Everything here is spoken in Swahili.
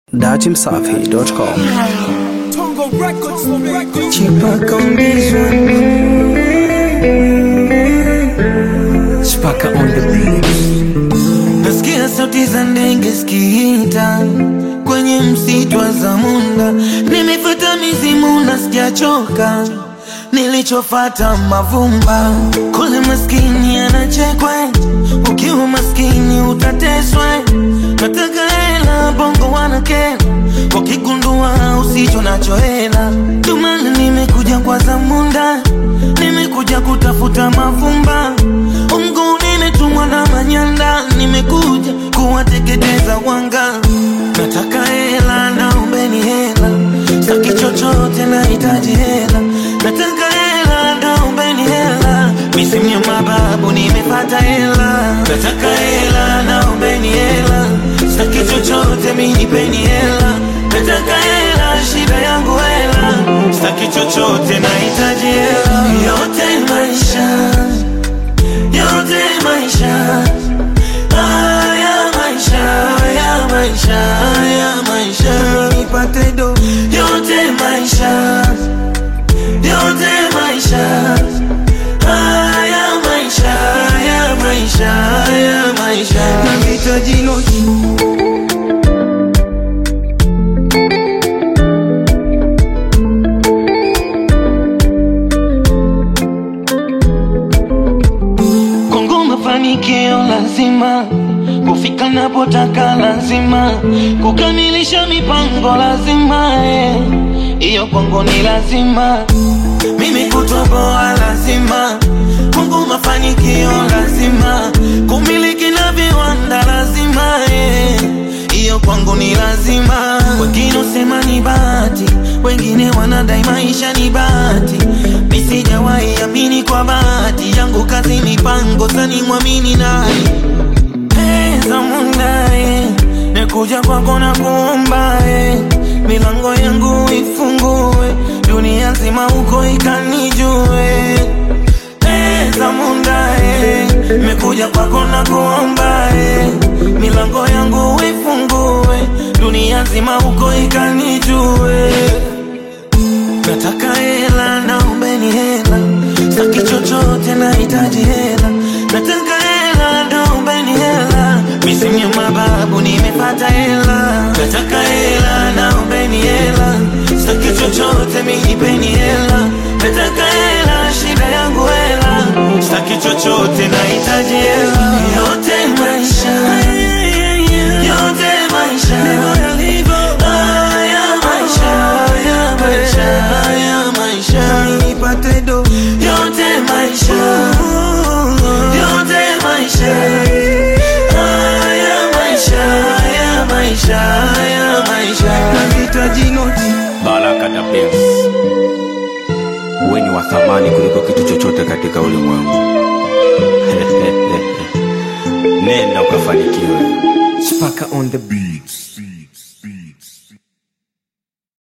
datimsafi.com. Chipaka on this one. Chipaka on the beat. Nasikia sauti za ndege zikiita kwenye msitu wa Zamunda. Nimefuata mizimu na sijachoka, nilichofata mavumba. Kule maskini anachekwa, ukiwa maskini utateswa. Nataka hela, bongo wanakela, wakigundua usicho nacho hela. Ndio maana nimekuja kwa Zamunda, nimekuja kutafuta mavumba. Mungu nimetumwa na manyanda, nimekuja kuwateketeza wanga. Nataka hela, naombeni hela, saki chochote, nahitaji hela. Nataka hela, naombeni hela, misimu ya mababu nimepata hela. Nataka hela, naombeni hela, saki chochote, minipeni hela. Nataka hela, shida yangu hela, saki chochote, nahitaji hela. Yote maisha yote maisha haya maisha haya maisha haya maisha nipate do yote maisha yote maisha haya maisha haya maisha haya maisha nahitaji noti Kongo mafanikio lazima kufika napotaka lazima kukamilisha mipango lazima eh. hiyo kwangu ni lazima mimi kutoboa lazima Kongo mafanikio lazima kumiliki na viwanda lazima eh. hiyo kwangu ni lazima wengine usema ni bahati wengine wanadai maisha ni bahati mi sijawahi amini kwa bahati yangu kazi mipango sani mwamini nani pesa mundae nekuja kwako na kuomba eh. milango yangu ifungue dunia nzima huko ikanijue pesa mundae mekuja kwako na kuomba eh. milango yangu ifungue dunia nzima huko ikanijue Nataka hela, naombeni hela, saki chochote, nahitaji hela. Nataka hela, naombeni hela, misimu ya mababu nimepata hela. Nataka hela, naombeni hela, saki chochote, minipeni hela. Nataka hela, shida yangu hela, saki chochote, nahitaji hela. Yote maisha, yote maisha, haya maisha, haya maisha, haya maisha, nipate do. Yote maisha, yote maisha, haya maisha, haya maisha, haya maisha, nahitaji noti. Baraka da Prince. Wewe ni wa thamani kuliko kitu chochote katika ulimwengu. Nenda ukafanikiwe. Chipaka on the beat.